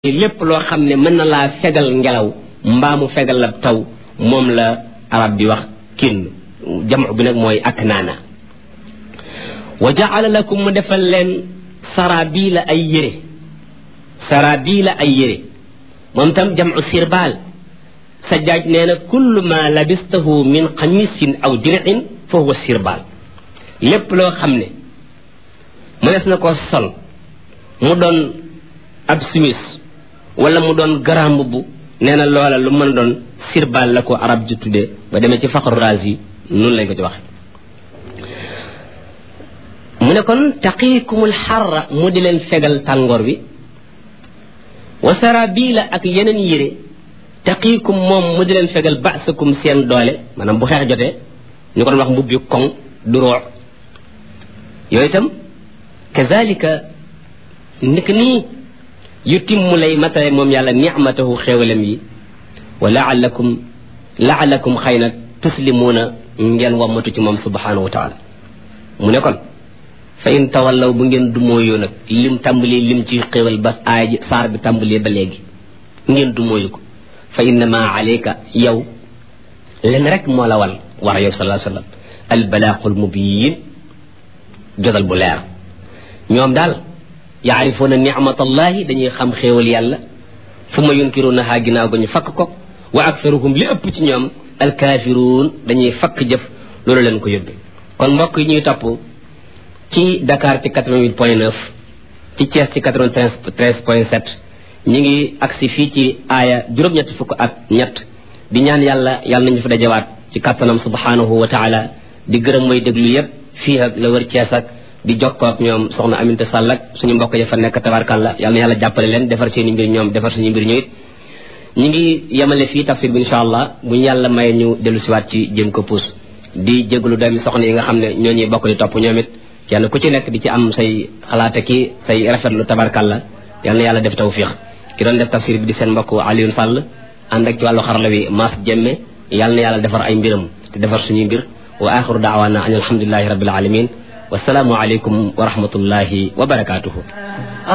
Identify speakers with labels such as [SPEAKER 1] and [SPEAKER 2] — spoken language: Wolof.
[SPEAKER 1] lépp loo xam ne mën na laa fegal ngelaw mbaa mu fegal la taw moom la arab bi wax kinn jamu bi nag mooy ak naana wa jaala lakum mu defal leen sarabila ay yére sarabila ay yére moom tam jamu sirbaal sajjaaj nee na kullu ma labistahu min xamisin aw dir'in fa huwa sirbaal lépp loo xam ne mënees na ko sol mu doon ab simis wala mu doon garam mbubb nee na loola lu mën a doon sirbaal la ko arab ji tuddee ba demee ci faxru raas yi noonu lañ ko ci waxe mu ne kon taqiikumul xarra mu di leen fegal tàngoor wi wa sarabila ak yeneen yére taqiikum moom mu di leen fegal ba'sakum seen doole maanaam bu xeex jotee ñu ko doon wax mbubbi koŋ du roox yooyu itam kazalika ndik nii yu timmu lay matale moom yàlla nicmatahu xéewalam yi wa laalakum laalakum xëy na tuslimuuna ngeen wammatu ci moom subhanahu wa taala mu ne kon fa in tawallaw bu ngeen dumóoyoo nag lim tàmbali lim ci xéewal ba aaya ji saar bi tàmbali ba léegi ngeen dumóoyu ko fa innama alayka yow len rek moo la wal war yow salaa sallam albalaaqul mubiin jotal bu leer ñoom daal yaarifuuna nicmatallahi dañuy xam xéewal yàlla fu ma yunkirunahaa ginnaaw ga ñu fakk ko wa aktaruhum li ëpp ci ñoom alkaafiruun dañuy fakk jëf loolu leen ko yóbbe kon mbokk yi ñuy topp ci Dakar ci 88 point 9 ci Thiès ci 93 point 7 ñu ngi agsi fii ci aaya juróom-ñett fukk ak ñett di ñaan yàlla yàlla nañu fa dajawaat ci kàttanam subhanahu wa taala di gërëm mooy déglu yépp fii ak la wër Thiès ak di jokkoo ak ñoom soxna Aminta Sall ak suñu mbokk ya fa nekk tabarkalla yàlla na yàlla jàppale leen defar seen i mbir ñoom defar suñu mbir ñu it ñu ngi yemale fii tafsir bi insha allah bu ñu yàlla maye ñu dellu siwaat ci jëm ko puus di jégalu doomi soxna yi nga xam ne ñoo ñuy bokk di topp ñoom it kenn ku ci nekk di ci am say xalaate ki say rafetlu tabarkalla yàlla na yàlla def tawfiq ki doon def tafsir bi di seen mbokk Alioune Sall ànd ak ci wàllu xarala wi Mass Jemme yàlla na yàlla defar ay mbiram te defar suñuy mbir wa axiru daawaana an alhamdulilahi rabbil alamin wasalaamu aleykum wa rahmatullahi wa barakaatuhu